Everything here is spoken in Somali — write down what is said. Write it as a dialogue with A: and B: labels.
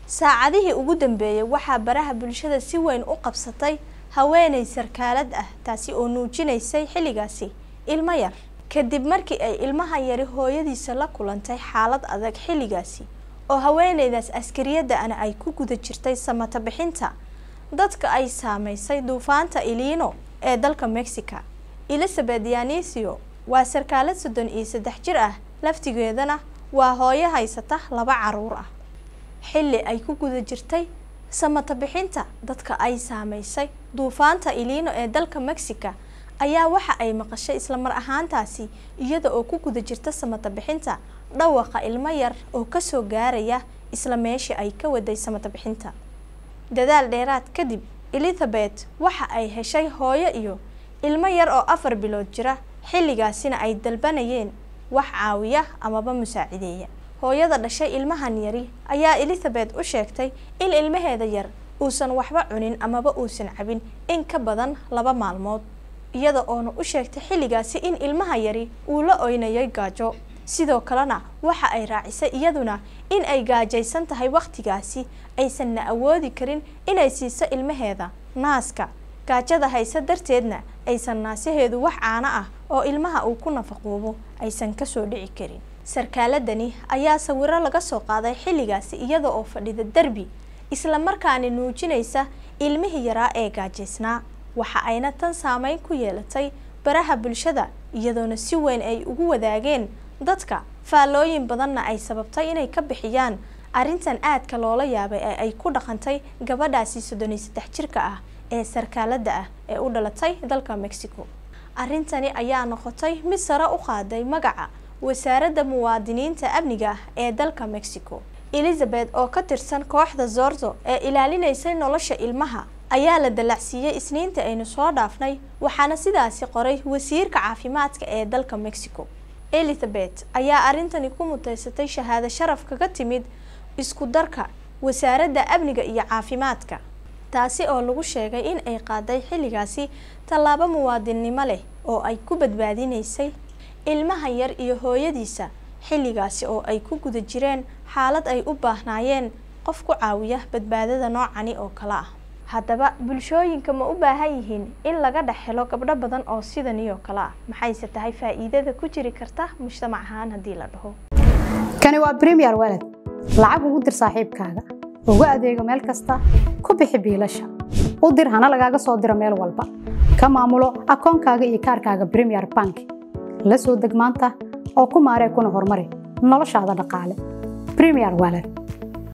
A: saacadihii ugu dambeeyey waxaa baraha bulshada si weyn u qabsatay haweeney sarkaalad ah taasi oo nuujinaysay xilligaasi ilmo yar kadib markii ay ilmaha yari hooyadiisa la kulantay xaalad adag xilligaasi oo haweeneydaas askariyadda ana ay ku guda jirtay samata bixinta dadka ay saameysay duufaanta iliino ee dalka mexica elizabeth yanisio waa sarkaalad soddon iyo saddex jir ah laftigeedana waa hooyo haysata laba caruur ah xilli ay ku guda jirtay samata bixinta dadka ay saameysay duufaanta iliino ee dalka mexica ayaa waxa ay maqashay islamar ahaantaasi iyada oo ku guda jirta samata bixinta dhawaqa ilmo yar oo kasoo gaaraya isla meeshii ay ka waday samata bixinta dadaal dheeraad kadib elizabeth waxa ay heshay hooyo iyo ilmo yar oo afar bilood jira xilligaasina ay dalbanayeen wax caawiya amaba musaacideeya hooyada dhashay ilmahan yari ayaa elizabeth u sheegtay in ilmaheeda yar uusan waxba cunin amaba uusan cabin in ka badan laba maalmood iyada oona u sheegtay xilligaasi in ilmaha yari uu la oynayay gaajo sidoo kalena waxa ay raacisay iyaduna in ay gaajaysan tahay wakhtigaasi aysanna awoodi karin inay siiso ilmaheeda naaska gaajada hayse darteedna aysan naasaheedu wax caano ah oo ilmaha uu ku nafaqoobo aysan kasoo dhici karin sarkaaladani ayaa sawiro laga soo qaaday xilligaasi iyada oo fadhida derbi isla markaana nuujinaysa ilmihii yaraa ee gaajaysnaa waxa ayna tan saameyn ku yeelatay baraha bulshada iyadoona si weyn ay ugu wadaageen dadka faallooyin badanna ay sababtay inay ka bixiyaan arrintan aadka loola yaabay ee ay ku dhaqantay gabadhaasi soddon iyo saddex jirka ah ee sarkaaladda ah ee u dhalatay dalka mexico arrintani ayaa noqotay mid sare u qaaday magaca wasaaradda muwaadiniinta amniga ah ee dalka mexico elizabeth oo ka tirsan kooxda zorzo ee ilaalinaysay nolosha ilmaha ayaa la dallacsiiyey isniinta aynu soo dhaafnay waxaana sidaasi qoray wasiirka caafimaadka ee dalka mexico elizabeth ayaa arrintani ku muteysatay shahaado sharaf kaga timid isku darka wasaaradda amniga iyo caafimaadka taasi oo lagu sheegay in ay qaaday xilligaasi tallaabo muwaadinnimo leh oo ay ku badbaadinaysay ilmaha yar iyo hooyadiisa xilligaasi oo ay ku guda jireen xaalad ay u baahnaayeen qof ku caawiya badbaadada noocani oo kale ah haddaba bulshooyinka ma u baahan yihiin in laga dhex helo gabdho badan oo sidani oo kale ah maxayse tahay faa'iidada ku jiri karta mujtamac ahaan haddii la dhaho
B: kani waa bremiyer walad lacag ugu dir saaxiibkaaga ugu adeego meel kasta ku bixi biilasha u dir hana lagaaga soo diro meel walba ka maamulo akoonkaaga iyo kaarkaaga bremiyer bank la soo deg maanta oo ku maaree kuna horumari noloshaada dhaqaale bremiyer walad